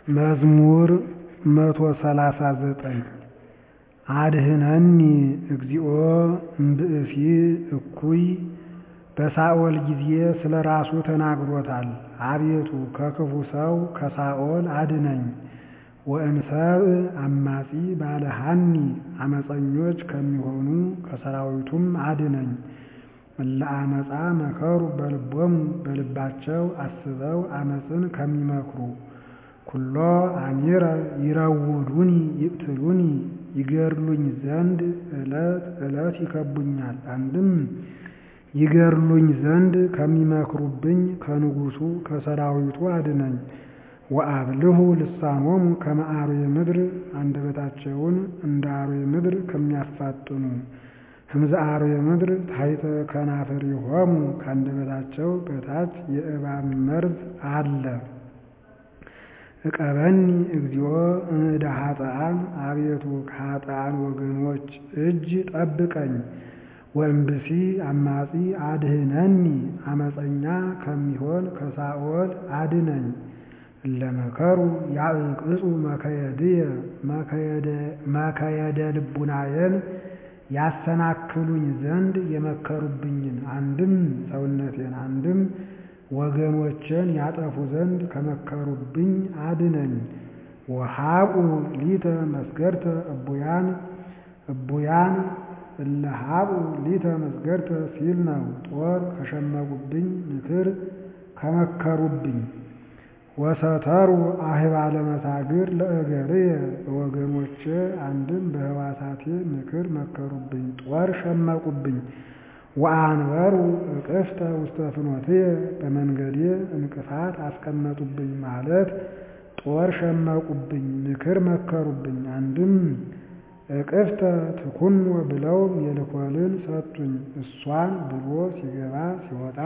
መዝሙር መቶ ሰላሳ ዘጠኝ አድኅነኒ እግዚኦ እምብእሲ እኩይ በሳኦል ጊዜ ስለ ራሱ ተናግሮታል። አቤቱ ከክፉ ሰው ከሳኦል አድነኝ። ወእንሰብእ አማጺ ባለሃኒ አመፀኞች ከሚሆኑ ከሰራዊቱም አድነኝ። እለ አመፃ መከሩ በልቦሙ በልባቸው አስበው አመፅን ከሚመክሩ ኩሎ አሚረ ይረውዱኒ ይቅትሉኒ ይገድሉኝ ዘንድ ዕለት ዕለት ይከቡኛል። አንድም ይገድሉኝ ዘንድ ከሚመክሩብኝ ከንጉሡ ከሰራዊቱ አድነኝ። ወአብልሁ ልሳኖሙ ከመ አርዌ ምድር አንደበታቸውን እንደ አርዌ ምድር ከሚያፋጥኑ ህምዘ አርዌ ምድር ታሕተ ከናፍሪሆሙ ከአንደበታቸው በታች የእባብ መርዝ አለ። ዕቀበኒ እግዚኦ እምእደ ኃጥኣን አቤቱ ከኃጥኣን ወገኖች እጅ ጠብቀኝ። ወእምብሲ አማጺ አድኅነኒ አመፀኛ ከሚሆን ከሳኦል አድነኝ። እለ መከሩ ያዕቅጹ መከየድየ መከየደ ልቡናየን ያሰናክሉኝ ዘንድ የመከሩብኝን አንድም ሰውነቴን አንድም ወገኖችን ያጠፉ ዘንድ ከመከሩብኝ አድነኝ። ወሃቁ ሊተ መስገርተ እቡያን እቡያን እለ ሀቁ ሊተ መስገርተ ሲል ነው። ጦር ከሸመቁብኝ ምክር ከመከሩብኝ ወሰተሩ አህባለ መሳግር ለእገርየ በወገኖቼ አንድም በሕዋሳቴ ምክር መከሩብኝ ጦር ሸመቁብኝ። ወአንበሩ እቅፍተ ውስተ ፍኖትየ በመንገዴ እንቅፋት አስቀመጡብኝ ማለት ጦር ሸመቁብኝ ምክር መከሩብኝ። አንድም እቅፍተ ትኩኖ ብለው ሜልኮልን ሰጡኝ እሷን ብሎ ሲገባ ሲወጣ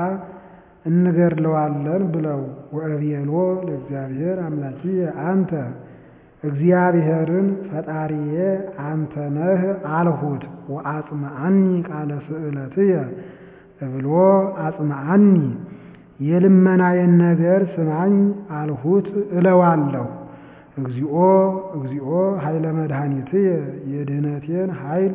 እንገድለዋለን ብለው ወእቤሎ ለእግዚአብሔር አምላኪየ አንተ እግዚአብሔርን ፈጣሪዬ አንተ ነህ አልሁት። ወአጽምዓኒ ቃለ ስእለትየ እብሎ አጽምዓኒ የልመናዬን ነገር ስማኝ አልሁት እለዋለሁ። እግዚኦ እግዚኦ ኃይለ መድኃኒትየ የድኅነቴን ኃይል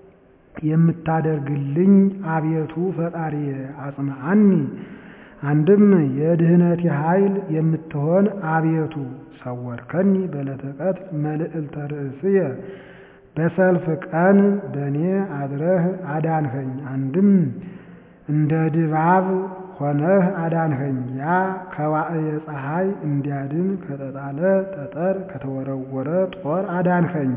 የምታደርግልኝ አቤቱ ፈጣሪየ አጽምዓኒ አንድም የድኅነቴ ኃይል የምትሆን አቤቱ ሰወርከኒ በዕለተ ቀትር መልዕልተ ርእስየ በሰልፍ ቀን በእኔ አድረህ አዳንኸኝ። አንድም እንደ ድባብ ሆነህ አዳንኸኝ። ያ ከዋዕየ ፀሐይ እንዲያድን ከተጣለ ጠጠር ከተወረወረ ጦር አዳንኸኝ።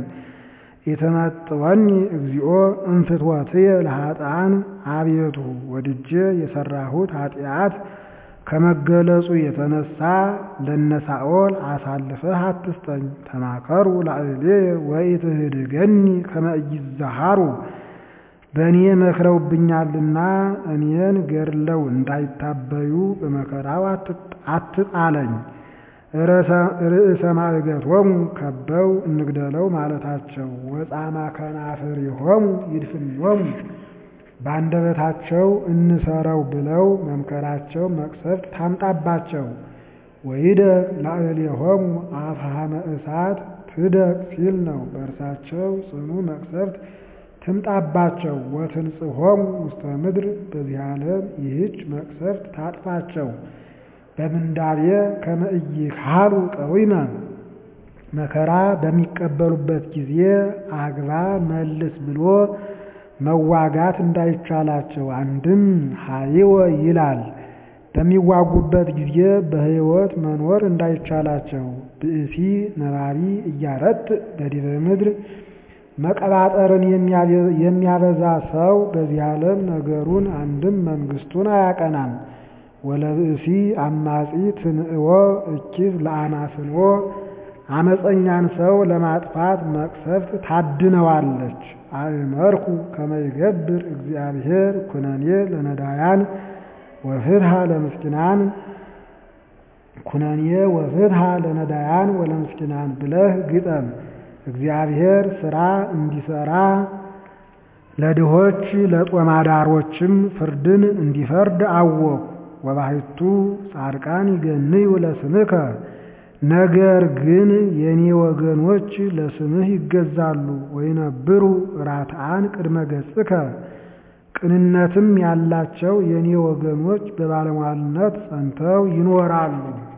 የተመጥወኒ እግዚኦ እንፍትወትየ ለኃጥኣን አቤቱ ወድጄ የሰራሁት ኃጢአት ከመገለጹ የተነሳ ለነሳኦል አሳልፈህ አትስጠኝ። ተማከሩ ላዕሌየ ወኢትህድገኒ ከመ ኢይዛሃሩ በእኔ መክረውብኛልና እኔን ገድለው እንዳይታበዩ በመከራው አትጣለኝ። ርእሰ ማዕገቶሙ ከበው እንግደለው ማለታቸው ወጻማ ከናፍሪሆሙ ይድፍኖሙ በአንደበታቸው እንሰረው ብለው መምከራቸው መቅሰፍት ታምጣባቸው። ወይደቅ ላዕሌሆሙ አፍሃመ እሳት ትደቅ ሲል ነው። በእርሳቸው ጽኑ መቅሰፍት ትምጣባቸው። ወትንጽሖሙ ውስተ ምድር በዚህ ዓለም ይህች መቅሰፍት ታጥፋቸው። በምንዳቤ ከመ ኢይካሉ ቀዊመ መከራ በሚቀበሉበት ጊዜ አግባ መልስ ብሎ መዋጋት እንዳይቻላቸው። አንድም ሀይወ ይላል በሚዋጉበት ጊዜ በሕይወት መኖር እንዳይቻላቸው። ብእሲ ነባቢ እያረት በዲበ ምድር መቀባጠርን የሚያበዛ ሰው በዚህ ዓለም ነገሩን አንድም መንግስቱን አያቀናም። ወለብእሲ አማጺ ትንእዎ እኪት ለአማስንዎ አመፀኛን ሰው ለማጥፋት መቅሰፍት ታድነዋለች። አእመርኩ ከመ ይገብር እግዚአብሔር ኩነኔ ለነዳያን ወፍትሐ ለምስኪናን ኩነኔ ወፍትሐ ለነዳያን ወለምስኪናን ብለህ ግጠም። እግዚአብሔር ስራ እንዲሰራ ለድሆች ለጦማዳሮችም ፍርድን እንዲፈርድ አወቁ። ወባሕቱ ጻድቃን ይገንዩ ለስምከ ነገር ግን የኔ ወገኖች ለስምህ ይገዛሉ። ወይነብሩ ራትዓን ቅድመ ገጽከ ቅንነትም ያላቸው የኔ ወገኖች በባለሟልነት ጸንተው ይኖራሉ።